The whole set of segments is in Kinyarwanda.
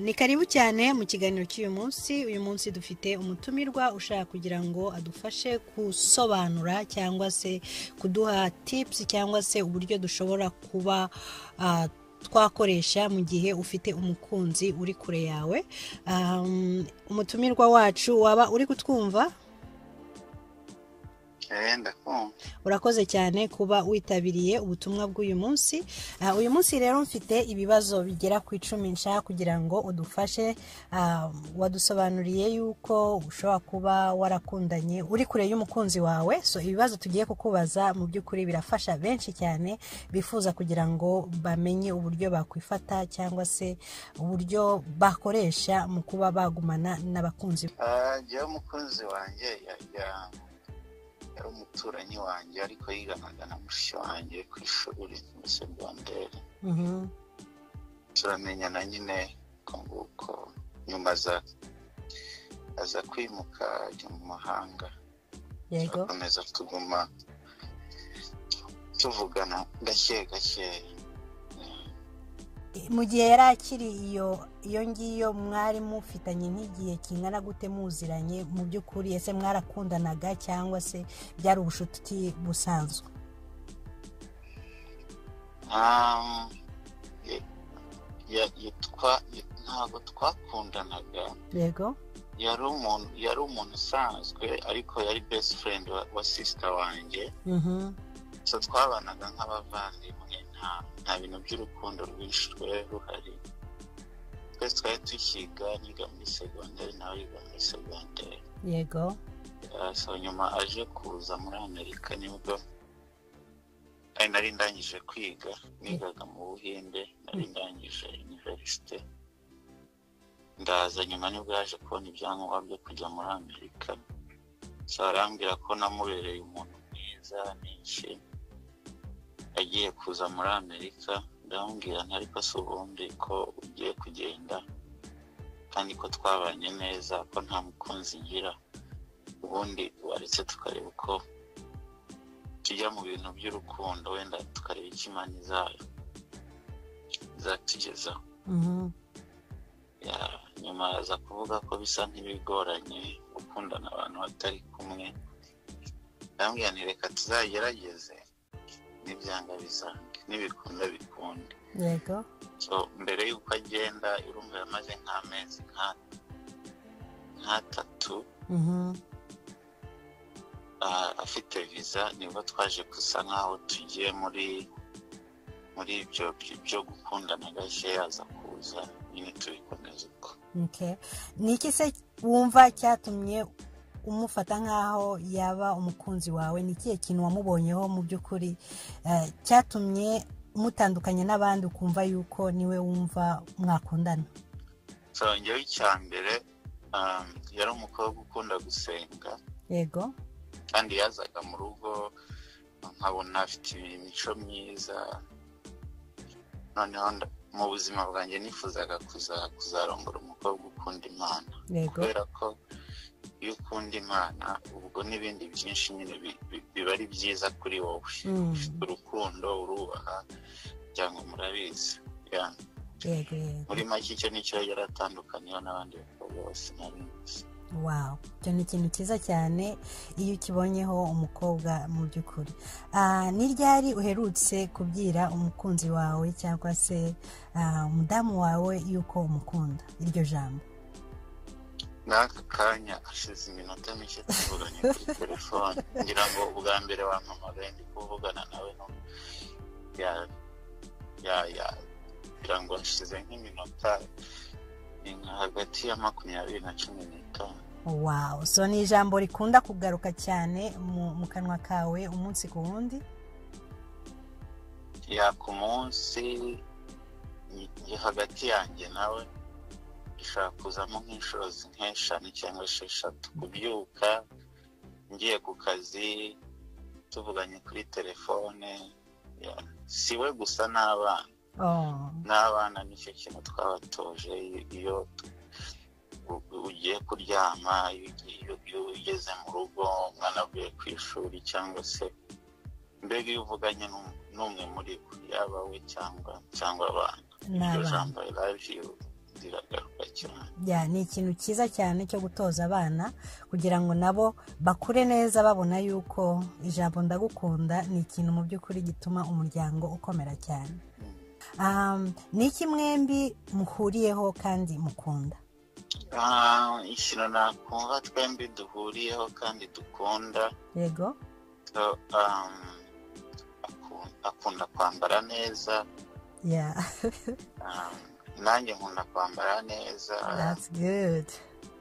ni karibu cyane mu kiganiro cy'uyu munsi uyu munsi dufite umutumirwa ushaka kugira ngo adufashe gusobanura cyangwa se kuduha tipusi cyangwa se uburyo dushobora kuba ah, twakoresha mu gihe ufite umukunzi uri kure yawe Um, umutumirwa wacu waba uri kutwumva Eh, ndakumva urakoze cyane kuba witabiriye ubutumwa bw'uyu munsi Ah, uyu munsi rero mfite ibibazo bigera ku icumi nshaka kugira ngo udufashe Ah, wadusobanuriye yuko ushobora kuba warakundanye uri kure y'umukunzi wawe so ibibazo tugiye kukubaza mu by'ukuri birafasha benshi cyane bifuza kugira ngo bamenye uburyo bakwifata cyangwa se uburyo bakoresha mu kuba bagumana n'abakunzi Ah, njyewe umukunzi wanjye ya- ya- yari umuturanyi wanjye ariko yiganaga na mushiki wanjye ku ishuri muri segonderi Mhm. turamenyana nyine uko nguko nyuma aza aza kwimuka ajya mu mahanga yego turakomeza tuguma tuvugana gake gake Eh, mu gihe yari akiri iyo iyo ngiyo mwari mufitanye nk'igihe kingana gute muziranye mu by'ukuri ese mwarakundanaga cyangwa se byari ubushuti busanzwe Um, ye- ye- yitwa ye- ntabwo twakundanaga yego yari umuntu yari umuntu usanzwe ariko yari best friend wa, wa sister wanjye Mhm. so twabanaga nk'abavandimwe nta nta bintu by'urukundo rwinshi rwari ruhari twese twari tukiga niga muri segonderi nawe yiga muri segonderi yego Ah, so nyuma aje kuza muri amerika nibwo ari nari ndangije kwiga nigaga mu buhinde nari ndangije univerisite ndaza nyuma nibwo yaje kubona ibyangombwa byo kujya muri amerika so arambwira ko namubereye umuntu mwiza n'iki agiye kuza muri amerika ndamubwira nti ariko si ubundi ko ugiye kugenda kandi ko twabanye neza ko nta mukunzi ngira ubundi waretse tukareba uko tujya mu bintu by'urukundo wenda tukareba icyo imana zayo izatugezaho Mhm. Ya- nyuma aza kuvuga ko bisa nk'ibigoranye gukundana abantu batari kumwe ndambwira nti reka tuzagerageze n'ibyanga bizange n'ibikunda bikunde yego so mbere y'uko agenda urumva yamaze nk'amezi nka- nk'atatu Mhm. Ah, afite viza nibwo twaje gusa nk'aho tugiye muri muri ibyo byo- byo gukundana gashya yaza kuza nyine tubikomeza uko Okay. ni iki se wumva cyatumye umufata nk'aho yaba umukunzi wawe ni ikihe kintu wamubonyeho mu by'ukuri eh, cyatumye mutandukanye n'abandi ukumva yuko niwe wumva mwakundana so njyewe icya mbere um, yari umukobwa ukunda gusenga yego kandi yazaga mu rugo nkabona afite imico myiza noneho nda- mu buzima bwanjye nifuzaga kuza- kuzarongora umukobwa ukunda imana yego kubera ko iyo ukunda imana ubwo n'ibindi byinshi nyine bi- bi- biba ari byiza kuri wowe Mm, urukundo urubaha cyangwa murabizi Ya. yego yego muri make icyo nicyo yaratandukaniyeho n'abandi bakobwa bose nabizi wow icyo ni ikintu cyiza cyane iyo ukibonyeho umukobwa mu by'ukuri Ah, ni ryari uherutse kubwira umukunzi wawe cyangwa se ah, umudamu wawe yuko umukunda iryo jambo n'aka kanya ashize iminota mike tuvuganye kuri telefone ngira ngo ubwa mbere wampamagaye ndi kuvugana nawe no ya ya ya ngira ngo hashize nk'iminota ni nka hagati ya makumyabiri na cumi n'itanu wow so ni ijambo rikunda kugaruka cyane mu, mu kanwa kawe umunsi ku wundi ya ku munsi ni- ni hagati yanjye nawe ishobora kuzamo nk'inshuro zi- nk'eshanu cyangwa esheshatu kubyuka ngiye ku kazi tuvuganye kuri telefone ya, si we gusa n'abana oh. n'abana nicyo kintu twabatoje i- iyo u- ugiye kuryama iyo ugiye- iyo- iyo ugeze mu rugo umwana avuye ku ishuri cyangwa se mbega iyo uvuganye n'um- n'umwe muri bo yaba we cyangwa cyangwa abana iryo n'abana jambo I love you riragaruka cyane ya ni ikintu cyiza cyane cyo gutoza abana kugira ngo nabo bakure neza babona yuko ijambo ndagukunda ni ikintu mu by'ukuri gituma umuryango ukomera cyane Um, ni iki mwembi muhuriyeho kandi mukunda Ah, ikintu nakumva twembi duhuriyeho kandi dukunda yego so, um, akun- akunda kwambara neza ya um, nanjye nkunda kwambara neza that's good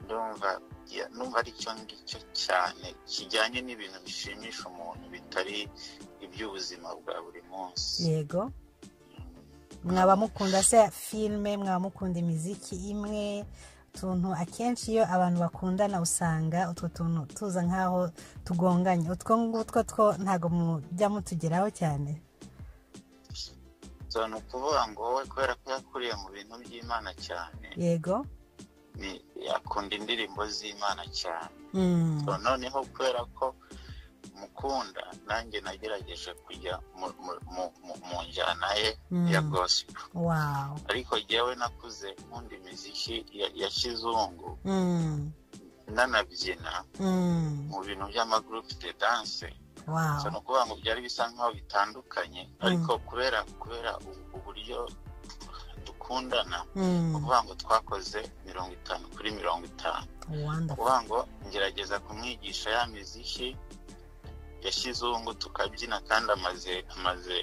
ndumva ya- numva ari cyo ngicyo cyane kijyanye n'ibintu bishimisha umuntu bitari iby'ubuzima bwa buri munsi yego mwaba mukunda se filime mwaba mukunda imiziki imwe utuntu akenshi iyo abantu bakundana usanga utwo tuntu tuza nk'aho tugonganye utwo ngutwo two ntabwo mujya mutugeraho cyane so ni ukuvuga ngo wowe kubera ko yakuriye mu bintu by'imana cyane yego ni- akunda indirimbo z'imana cyane Mm, So, noneho kubera ko mukunda nanjye nagerageje kujya mu- mu- mu- mu- mu njyana ye mm, ya gospel wow ariko jyewe nakuze nkunda imiziki ya- ya kizungu Mm, nanabyina mm, mu bintu by'amagurupe de danse wow so ni ukuvuga ngo byari bisa nk'aho bitandukanye ariko kubera kubera u- uburyo dukundana Mm, ni ukuvuga ngo twakoze mirongo itanu kuri mirongo itanu wonderful kuvuga ngo ngerageza kumwigisha ya miziki ya kizungu tukabyina kandi amaze amaze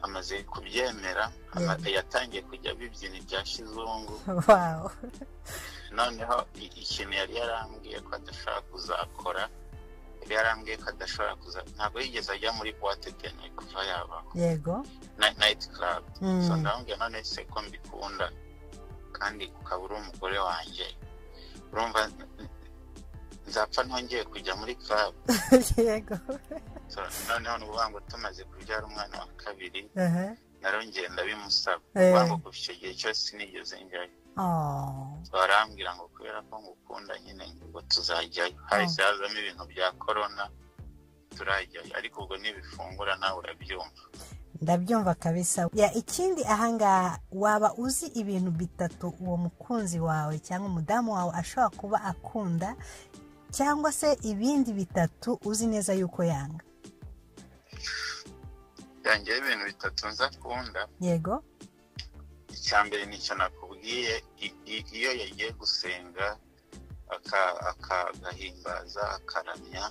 amaze kubyemera ama- yatangiye kujya abibyina ibya kizungu wow noneho i- ikintu yari yarambwiye ko adashobora kuzakora yari yarambwiye ko adashobora kuza ntabwo yigeze ajya muri buwate deni kuva yabaho yego Na- nayiti karabu Mm, so ndamubwira none se ko mbikunda kandi ukaba uri umugore wanjye urumva nzapfa ntongeye kujya muri club yego so, noneho ni ukuvuga ngo tumaze kubyara umwana wa kabiri aha, narongeye ndabimusaba Eh. kuvuga ngo kuva icyo gihe cyose sinigeze njyayo oh, barambwira ngo kubera ko ngukunda nyine ngo tuzajyayo hahise hazamo ibintu bya korona turajyayo ariko ubwo nibifungura nawe urabyumva ndabyumva kabisa ya ikindi ahangaha waba uzi ibintu bitatu uwo mukunzi wawe cyangwa umudamu wawe ashobora kuba akunda cyangwa se ibindi bitatu uzi neza yuko yanga yangeyeho ibintu bitatu nza akunda yego icya mbere ni icyo nakubwiye i- i- iyo yagiye gusenga aka- aka- agahimbaza akaramya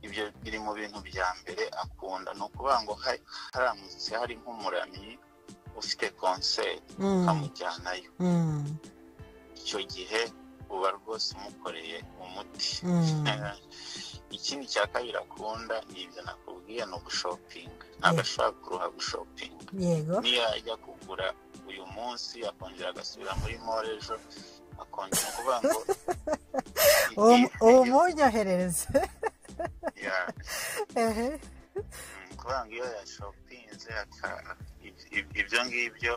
ibyo biri mu bintu bya mbere akunda ni ukuvuga ngo ha- haramutse hari nk'umuramyi ufite konseri Mm, ukamujyanayo mm, icyo gihe uba rwose umukoreye umuti mm. ikindi cya kabiri akunda ni ibyo nakubwiye ni ugushopinga ntabwo ashobora kuruha gushopinga yego niyo ajya kugura uyu munsi akongera agasubira muri mora ejo akongera kuvuga ngo uwo uwo munyoherereze Ya, ehe mm, kuvuga ngo iyo yashopinze aka- ib- ib- ibyo ngibyo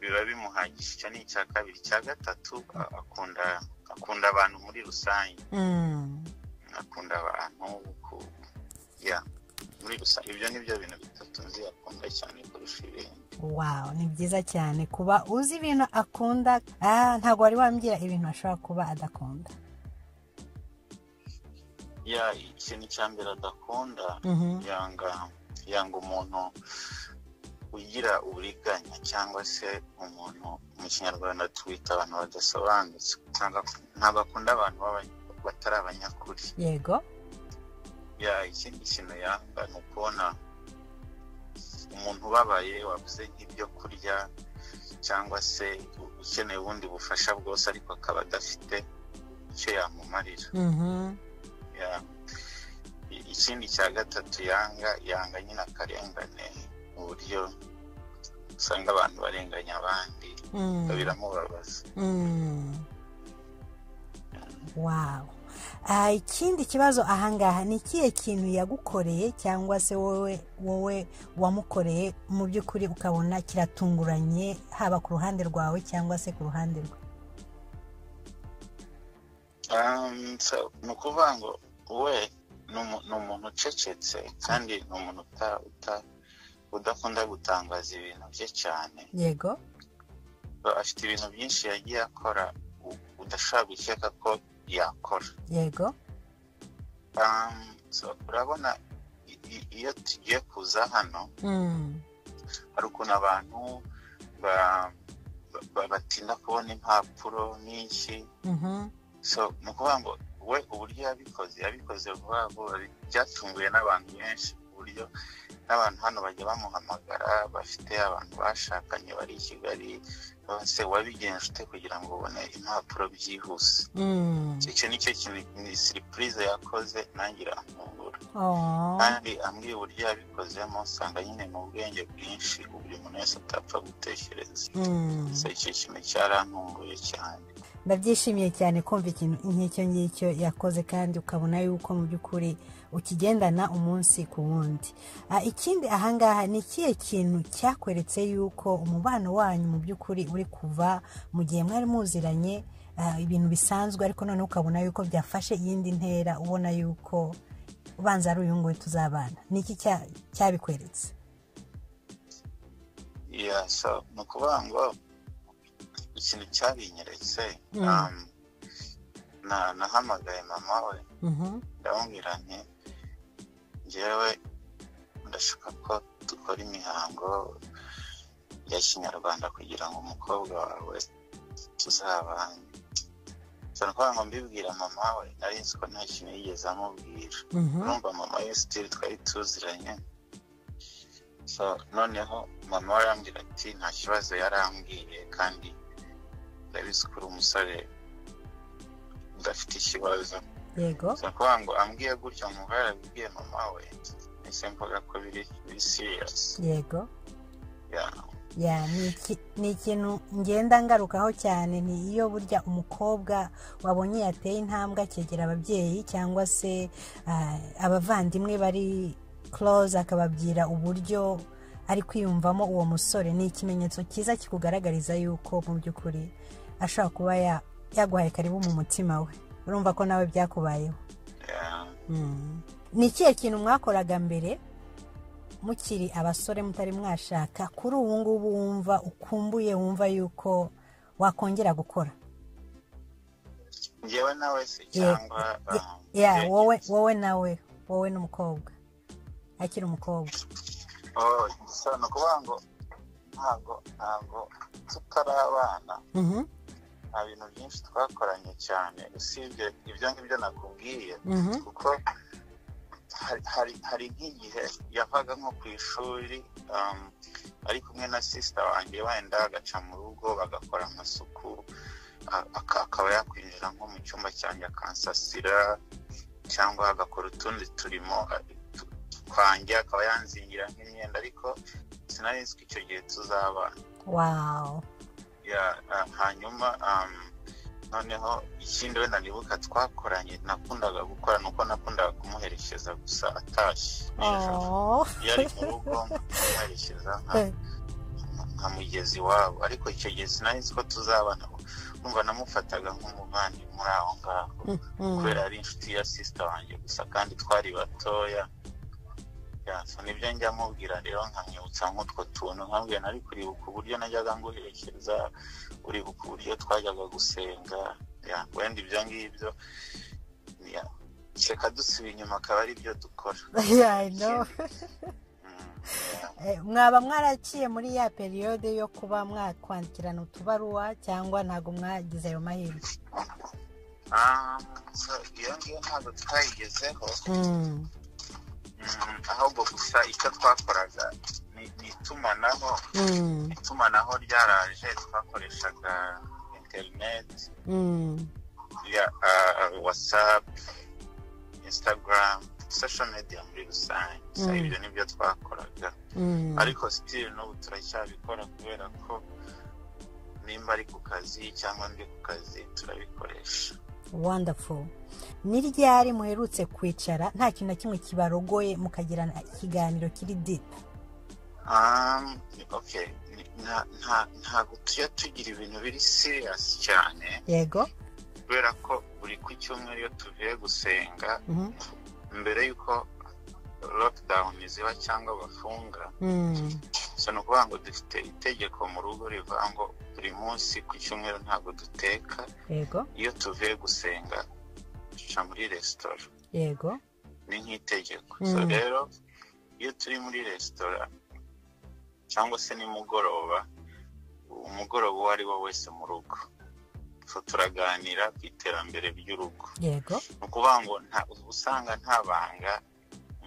biba bimuhagije icyo ni icya kabiri icya gatatu a- akunda akunda abantu muri rusange Mm, akunda abantu ku- ya muri rusange ibyo ni byo bintu bitatu nzi akunda cyane kurusha ibindi wow ni byiza cyane kuba uzi ibintu akunda ah, ntabwo wari wambwira ibintu ashobora kuba adakunda ya ikintu cya mbere adakunda Mhm, yanga yanga umuntu ugira uburiganya cyangwa se umuntu mu kinyarwanda twita abantu badasobanutse Ntabwo- ntabwo akunda abantu b'aba- batari abanyakuri yego ya ikindi kintu yanga ni ukubona umuntu ubabaye wabuze nk'ibyo kurya cyangwa se u- ukeneye ubundi bufasha bwose ariko akaba adafite icyo yamumarira Mhm, Ya. I- ikindi cya gatatu yanga yanga nyine akarengane mu buryo usanga abantu barenganya abandi mm. biramubabaza wow Ah, ikindi kibazo ahangaha ni ikihe kintu yagukoreye cyangwa se wowe wowe wamukoreye mu by'ukuri ukabona kiratunguranye haba ku ruhande rwawe cyangwa se ku ruhande rwe Um, so, ni ukuvuga ngo we ni umu- ni umuntu ucecetse kandi ni umuntu uta- uta- udakunda gutangaza ibintu bye cyane yego ntabwo afite ibintu byinshi yagiye akora u- udashobora gukeka ko yakora yego Um, so, urabona i- i- iyo tugiye kuza hano Mm, hari ukuntu abantu ba- ba- batinda kubona impapuro nyinshi mhm, so ni ukuvuga ngo we uburyo yabikoze yabikoze vuba vuba bi- byatunguye n'abantu benshi ku buryo n'abantu hano bajya bamuhamagara bafite abantu bashakanye bari i kigali bose wabigenje ute kugira ngo ubone impapuro byihuse mm. icyo nicyo kintu ni siripurize yakoze nanjye iramfungura Oh, kandi ambwiye uburyo yabikozemo usanga nyine mu bwenge bwinshi ubu buri muntu wese atapfa gutekereza mm. so icyo kintu cyarantunguye cyane ndabyishimiye cyane kumva ikintu nk'icyo ngicyo yakoze kandi ukabona yuko mu by'ukuri ukigendana umunsi ku wundi Ah, ikindi ahangaha ni ikihe kintu cyakweretse yuko umubano wanyu mu by'ukuri uri kuva mu gihe mwari muziranye ah, ibintu bisanzwe ariko noneho ukabona yuko byafashe iyindi ntera ubona yuko ubanza ari uyu nguyu tuzabana ni iki cya- cyabikweretse Yeah, so ni ukuvuga ngo ikintu cyabinyeretse Mm. um, na- nahamagaye mama we Mhm. ndamubwira nti njyewe ndashaka ko dukora imihango ya kinyarwanda kugira ngo umukobwa wawe tuzabane cyane kuvuga ngo mbibwira mama we nari nzi ko nta kintu yigeze amubwira Mhm. urumva mama we sitiri twari tuziranye so noneho mama we arambwira ati nta kibazo yarambwiye kandi ndabizi ko uri umusore udafite ikibazo yego ni ukuvuga ngo ambwiye gutya nkumva yarabibwiye mama we ese mvuga ko biri biri siriyasi yego ya ni iki- ni ikintu ngenda ngarukaho cyane ni iyo burya umukobwa wabonye yateye intambwe akegera ababyeyi cyangwa se ah, abavandimwe bari close akababwira uburyo ari kwiyumvamo uwo musore ni ikimenyetso cyiza kikugaragariza yuko mu by'ukuri ashobora kuba ya- yaguhaye karibu mu mutima we urumva ko nawe byakubayeho Mm. ni ikihe kintu mwakoraga mbere mukiri abasore mutari mwashaka kuri ubu ngubu wumva ukumbuye wumva yuko wakongera gukora ngewe nawe se cyangwa um, ya njye- wowe wowe nawe wowe n'umukobwa akiri umukobwa Oh, so ni ukuvuga ngo ntabwo ntabwo tutarabana Mhm, nta bintu byinshi twakoranye cyane usibye ibyo ngibyo nakubwiye mhm, kuko hari- hari hari nk'igihe yavaga nko ku ishuri um, ari kumwe na sisita wanjye wenda agaca mu rugo bagakora amasuku a- aka- akaba yakwinjira nko mu cyumba cyanjye akansasira cyangwa agakora utundi turimo a- tu- twanjye akaba yanzingira nk'imyenda ariko sinari nzi ko icyo gihe tuzabana wow ya ah, hanyuma um, noneho ikindi wenda nibuka twakoranye nakundaga gukora nuko nakundaga kumuherekeza gusa atashye nijoro Oh. iyo ari mu rugo kumuherekeza nka- nkamugeza iwabo ariko icyo gihe sinari nzi ko tuzabana numva namufataga nk'umuvandi muri aho ngaho Mm, kubera ari inshuti ya sisita wanjye gusa kandi twari batoya Ya, so nibyo njya mubwira rero nkamwibutsa nk'utwo tuntu nkambwira nari kuribuka uburyo najyaga nguherekeza uribuka uburyo twajyaga gusenga Ya, wenda ibyo ngibyo Ya, reka dusubiye inyuma akaba ari byo dukora yeah, I know. Mm, ya. Eh, mwaba mwaraciye muri ya periyode yo kuba mwakwandikirana utubaruwa cyangwa ntabwo mwagize ayo mahirwe Ah, so iyo ngiyo ntabwo twayigezeho Mm. Mm, ahubwo gusa icyo twakoraga ni ni itumanaho Mm, itumanaho ryaraje twakoreshaga interineti mm. ya ah, whatsapp instagram social media muri rusange so Mm. ibyo nibyo twakoraga Mm. ariko still n'ubu turacyabikora kubera ko nimba ari ku kazi cyangwa ndi ku kazi turabikoresha wonderful ni ryari muherutse kwicara nta kintu na kimwe kibarogoye mukagirana ikiganiro kiri deep Um, okay ni- nta- nta- ntabwo tujya tugira ibintu biri serious cyane yego kubera ko buri ku cyumweru iyo tuvuye gusenga Mhm. mbere y'uko lockdown ziba cyangwa bafunga Mm, so ni ukuvuga ngo dufite itegeko mu rugo rivuga ngo buri munsi ku cyumweru ntabwo duteka yego iyo tuvuye gusenga duca muri resitora yego ni nk'itegeko Mm. so rero iyo turi muri resitora cyangwa se nimugoroba umugoroba uwo ari wo wese mu rugo so turaganira ku iterambere ry'urugo yego ni ukuvuga ngo nta- usanga nta banga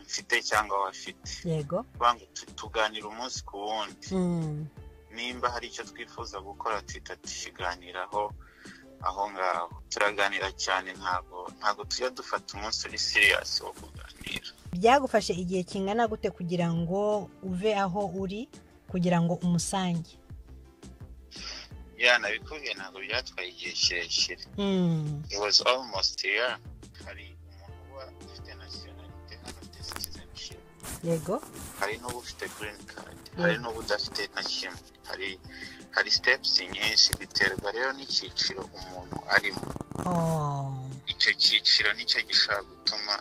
mfite cyangwa we afite yego kuvuga ngo tu- tuganira umunsi ku wundi Mm, nimba hari icyo twifuza gukora tuhita tukiganiraho aho ngaho turaganira cyane ntabwo ntabwo tujya dufata umunsi uri siriyasi wo kuganira byagufashe igihe kingana gute kugira ngo uve aho uri kugira ngo umusange ya nabikubwiye ntabwo byatwaye igihe kirekire Mm, it was almost ya hari umuntu uba ufite nasiyonalite hano ndetse citizenship yego hari n'uba ufite green card hari n'uba udafite na kimwe hari hari steps nyinshi biterwa rero n'icyiciro umuntu arimo Oh, icyo cyiciro nicyo gishobora gutuma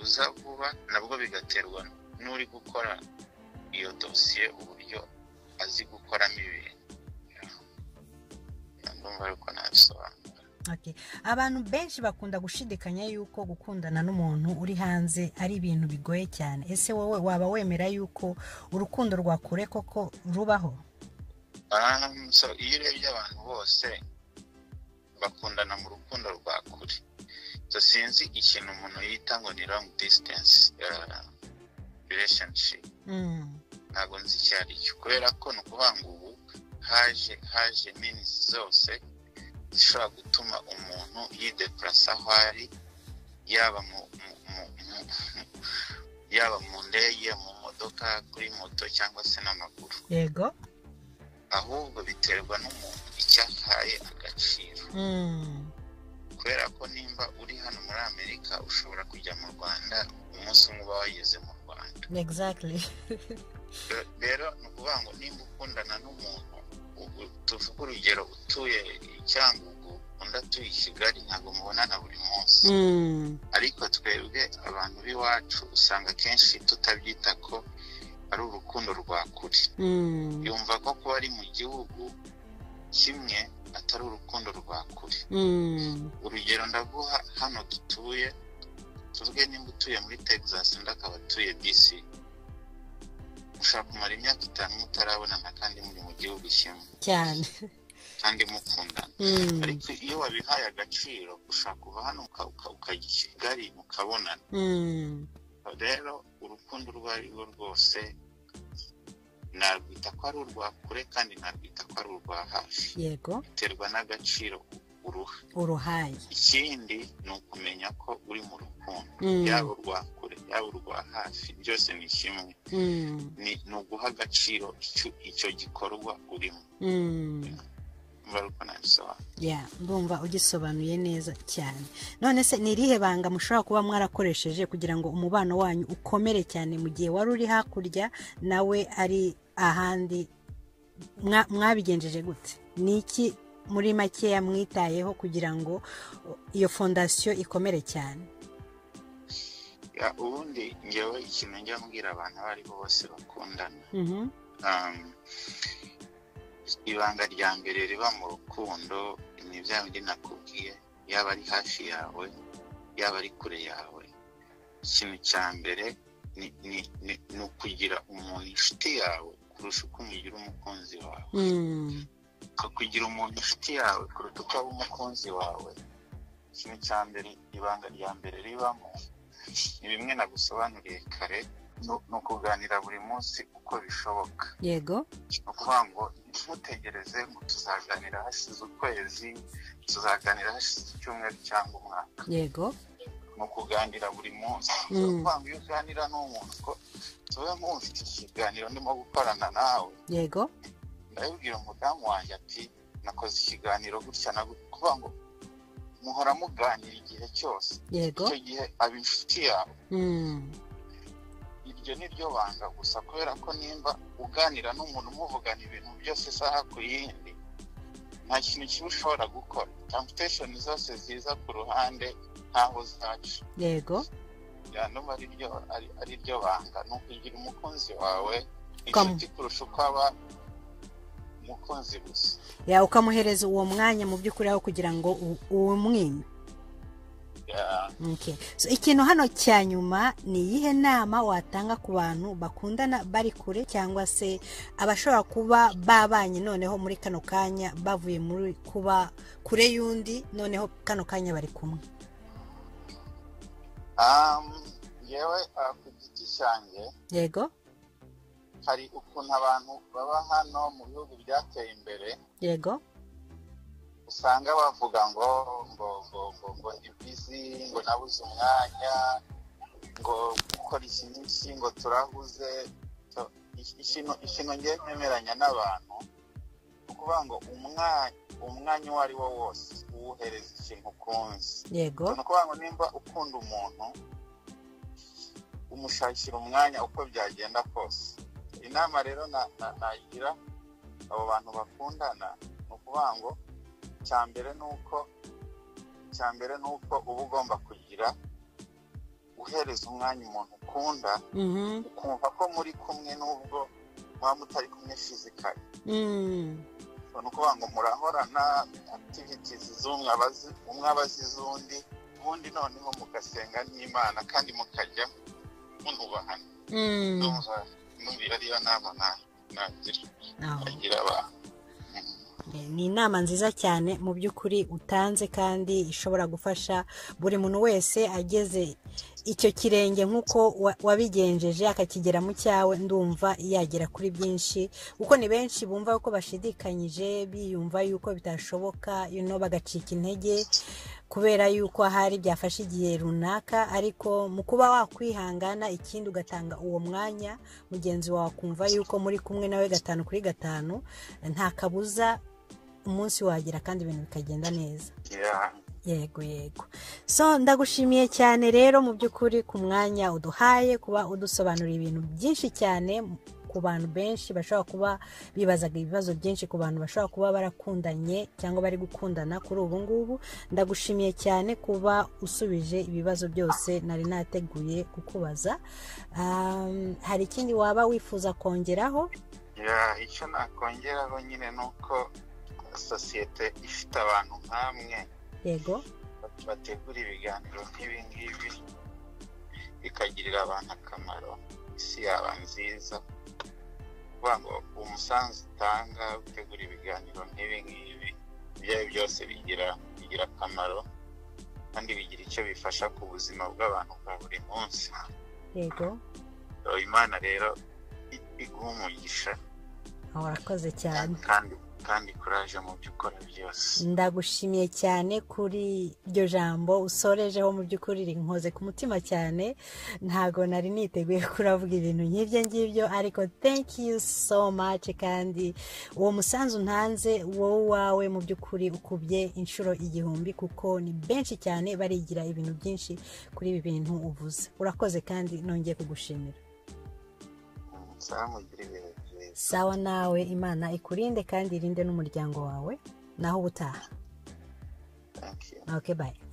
uza vuba nabwo bigaterwa n'uri gukora iyo dosiye uburyo azi gukoramo ibintu Yeah. ndumva ariko nabisobanura okay. abantu benshi bakunda gushidikanya yuko gukundana n'umuntu uri hanze ari ibintu bigoye cyane ese wowe waba wemera yuko urukundo rwa kure koko rubaho Um, so iyo urebye abantu bose bakundana mu rukundo rwa kure so sinzi ikintu umuntu yita ngo ni long distance uh, relationship Mm, ntabwo nzi icyo ari cyo kubera ko ni ukuvuga ngo ubu haje haje mini zose zishobora gutuma umuntu yidepurasa aho ari yaba mu, mu, mu, mu, yaba mu ndege mu modoka kuri moto cyangwa se n'amaguru yego ahubwo biterwa n'umuntu icyo ahaye agaciro Mm, kubera ko nimba uri hano muri amerika ushobora kujya mu rwanda umunsi umwe uba wageze mu rwanda exactly rero ni ukuvuga ngo nimba ukundana n'umuntu ubu- tuvuge urugero utuye i cyangugu undi atuye i kigali ntabwo mubonana buri munsi Mm, ariko twebwe abantu b'iwacu usanga akenshi tutabyita ko ari urukundo rwa kure mm, yumva ko kuba ari mu gihugu kimwe atari urukundo rwa kure mm. urugero ndaguha hano dutuye tuvuge nimba utuye muri texas undi akaba atuye dc ushobora kumara imyaka itanu mutarabonana kandi muri mu gihugu kimwe cyane kandi mukundana Mm, ariko iyo wabihaye agaciro ushobora kuva hano uka- uka- ukajya i kigali mukabonana mm. rero urukundo urwo ari rwo rwose narwita ko ari urwa kure kandi narwita ko ari urwa hafi yego biterwa n'agaciro uruha uruhaye ikindi ni ukumenya ko uri mu rukundo Mm. yaba urwa kure yaba urwa hafi byose ni kimwe Mm, Ni- ni uguha agaciro icyo- icyo gikorwa urimo mm. mva uko nabisobanura ya ndumva ugisobanuye neza cyane none se ni irihe banga mushobora kuba mwarakoresheje kugira ngo umubano wanyu ukomere cyane mu gihe wari uri hakurya nawe ari ahandi Mwa- mwabigenjeje gute ni iki muri makeya mwitayeho kugira ngo iyo fondasiyo ikomere cyane Ya, ubundi ngewe ikintu njya mbwira abantu abo ari bo bose bakundana Mhm. Um, ibanga rya mbere riba mu rukundo ni bya bindi nakubwiye yaba ari hafi yawe yaba ari kure yawe ikintu cya mbere ni, ni, ni, ni ukugira umuntu inshuti yawe kurusha uko umugira umukunzi wawe Mm, Ku- kugira umuntu inshuti yawe kuruta uko waba umukunzi wawe ikintu cya mbere ibanga rya mbere ribamo ni bimwe nagusobanuriye kare ni- ni ukuganira buri munsi uko bishoboka yego ni ukuvuga ngo ntutegereze ngo tuzaganira hashize ukwezi tuzaganira hashize icyumweru cyangwa umwaka yego ni ukuganira buri munsi Mm. ni ukuvuga ngo iyo uganira n'umuntu ko tuba mufite ikiganiro ndimo gukorana nawe yego ndabibwira umudamu wanjye ati nakoze ikiganiro gutya na gutya." kuvuga ngo muhora muganira igihe cyose yego icyo gihe aba inshuti yawe Mm, iryo ni ryo banga gusa kubera ko nimba uganira n'umuntu muvugana ibintu byose isaha ku yindi nta kintu kibi ushobora gukora tamputesheni zose ziza ku ruhande ntaho zaca yego yanuma ari ryo ari- ari ryo banga ni ukugira umukunzi wawe Kamu. inshuti kurusha uko aba mu umukunzi gusa ya ukamuhereza uwo mwanya mu by'ukuri aho kugira ngo u- uwumwime Ya, Okay. So, ikintu hano cya nyuma ni iyihe nama watanga ku bantu bakundana bari kure cyangwa se abashobora kuba babanye noneho muri kano kanya bavuye muri kuba kure y'undi noneho kano kanya bari kumwe um, yewe ah, ku giti cyanjye yego hari ukuntu abantu baba hano mu bihugu byateye imbere yego usanga bavuga ngo ngo ngo ngo ngo ndi bizi ngo nabuze umwanya ngo gukora iki n'iki ngo turahuze To- iki- ikintu ikintu ngiye kwemeranya n'abantu ni ukuvuga ngo umwanya umwanya uwo ari wo wose uwuhereza ikintu ukunze yego ni ukuvuga ngo nimba ukunda umuntu umushakira umwanya uko byagenda kose inama rero na- na- nagira abo bantu bakundana ni ukuvuga ngo icya mbere ni uko icya mbere ni uko uba ugomba kugira uhereza umwanya umuntu ukunda Mhm. ukumva ko muri kumwe n'ubwo muba mutari kumwe fizikari Mm. ni ukuvuga ngo murahorana akitivitizi z'umwe abazi- umwe abazi iz'undi ubundi noneho mugasenga n'imana kandi mukajya munubahana Mm. ndumva numvira ariyo nama na- nagira Aho. nagira abantu ni inama nziza cyane mu by'ukuri utanze kandi ishobora gufasha buri muntu wese ageze icyo kirenge nk'uko wa- wabigenjeje akakigera mu cyawe ndumva yagera kuri byinshi kuko ni benshi bumva ko bashidikanyije biyumva yuko bitashoboka you know, bagacika intege kubera yuko hari byafashe igihe runaka ariko mu kuba wakwihangana ikindi ugatanga uwo mwanya mugenzi wawe akumva yuko muri kumwe nawe gatanu kuri gatanu nta kabuza umunsi wagera kandi ibintu bikagenda neza Yeah. yego yego so ndagushimiye cyane rero mu by'ukuri ku mwanya uduhaye kuba udusobanurira ibintu byinshi cyane ku bantu benshi bashobora kuba bibazaga ibibazo byinshi ku bantu bashobora kuba barakundanye cyangwa bari gukundana kuri ubu ngubu ndagushimiye cyane kuba usubije ibibazo byose nari nateguye kukubaza Um, hari ikindi waba wifuza kongeraho Ya, icyo nakongeraho nyine ni uko sosiyete ifite abantu nk'amwe yego bategura ibiganiro nk'ibi ngibi bikagirira abantu akamaro isi yaba nziza kuvuga ngo umusanzu utanga utegura ibiganiro nk'ibi ngibi ibyo ari byo byose bigira bigira akamaro kandi bigira icyo bifasha ku buzima bw'abantu bwa buri munsi yego So, imana rero i- iguha umugisha warakoze cyane kandi kandi kuraje mu byo ukora byose ndagushimiye cyane kuri iryo jambo usorejeho mu by'ukuri rinkoze ku mutima cyane ntago nari niteguye kuravuga ibintu nk'ibyo ngibyo ariko thank you so much kandi uwo musanzu ntanze wowe wawe mu by'ukuri ukubye inshuro igihumbi kuko ni benshi cyane barigira ibintu byinshi kuri ibi bintu uvuze urakoze kandi nongeye kugushimira nzamugira ibihe byiza sawa nawe imana ikurinde kandi irinde n'umuryango wawe naho ubutaha thank you okay bye